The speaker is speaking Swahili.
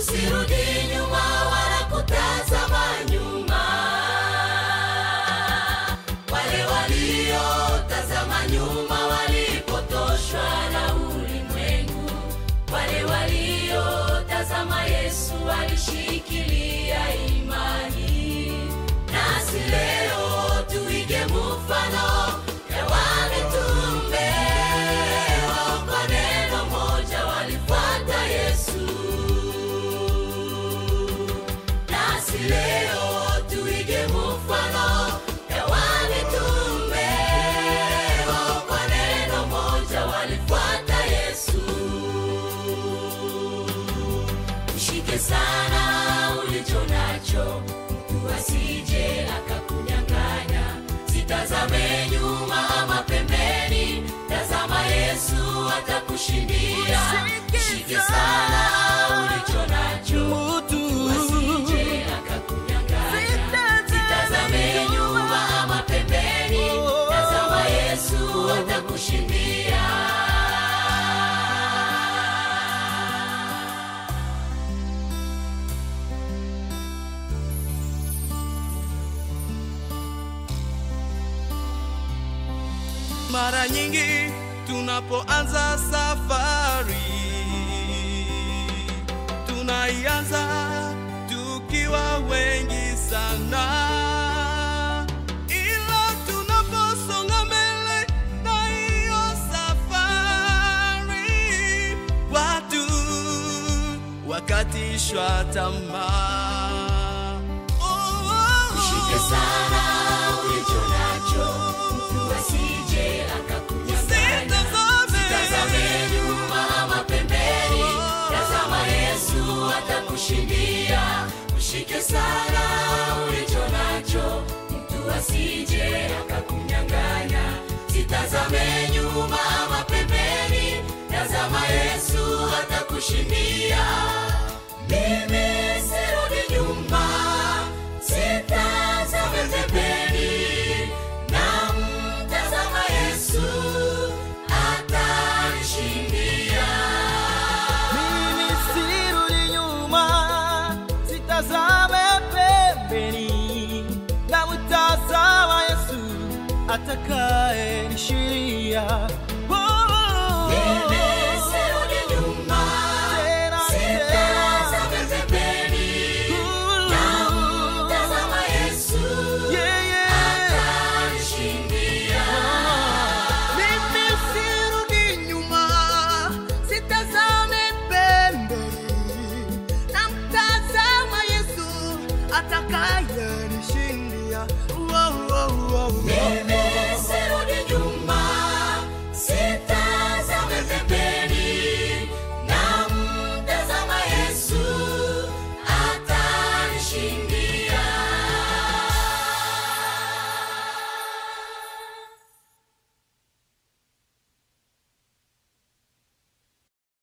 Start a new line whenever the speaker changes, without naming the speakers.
usirudi nyuma wala kutazama nyuma. Wale waliotazama nyuma walipotoshwa na ulimwengu, wale waliotazama Yesu walishikilia imani. Nasi leo tuige mfano ya wamitume, wao kwa neno moja walifuata Yesu. Nasi leo tuige mfano ya wamitume, wao kwa neno moja walifuata Yesu. Ushike sana ulicho nacho, mtu asije akakunyang'anya. Sitazame nyuma ama pembeni, tazama Yesu atakushindia. Ushike sana ulicho nacho, mtu asije akakunyang'anya. Sitazame nyuma ama pembeni, tazama Yesu atakushindia.
Mara nyingi tunapoanza safari tunaianza tukiwa wengi sana, ila tunaposonga mbele na hiyo safari, watu wakatishwa tamaa. Oh, oh, oh.
Ushike sana ulicho nacho, mtu asije akakunyang'anya. Sitazame nyuma ama pembeni, tazama Yesu atakushindia. Ushike sana ulicho nacho, mtu asije akakunyang'anya. Sitazame nyuma ama pembeni, tazama Yesu atakushindia. Mimi sirudi nyuma, sitazame pembeni, namtazama Yesu atanishindia.
Mimi sirudi nyuma, sitazame pembeni, namtazama Yesu atakaye nishindia.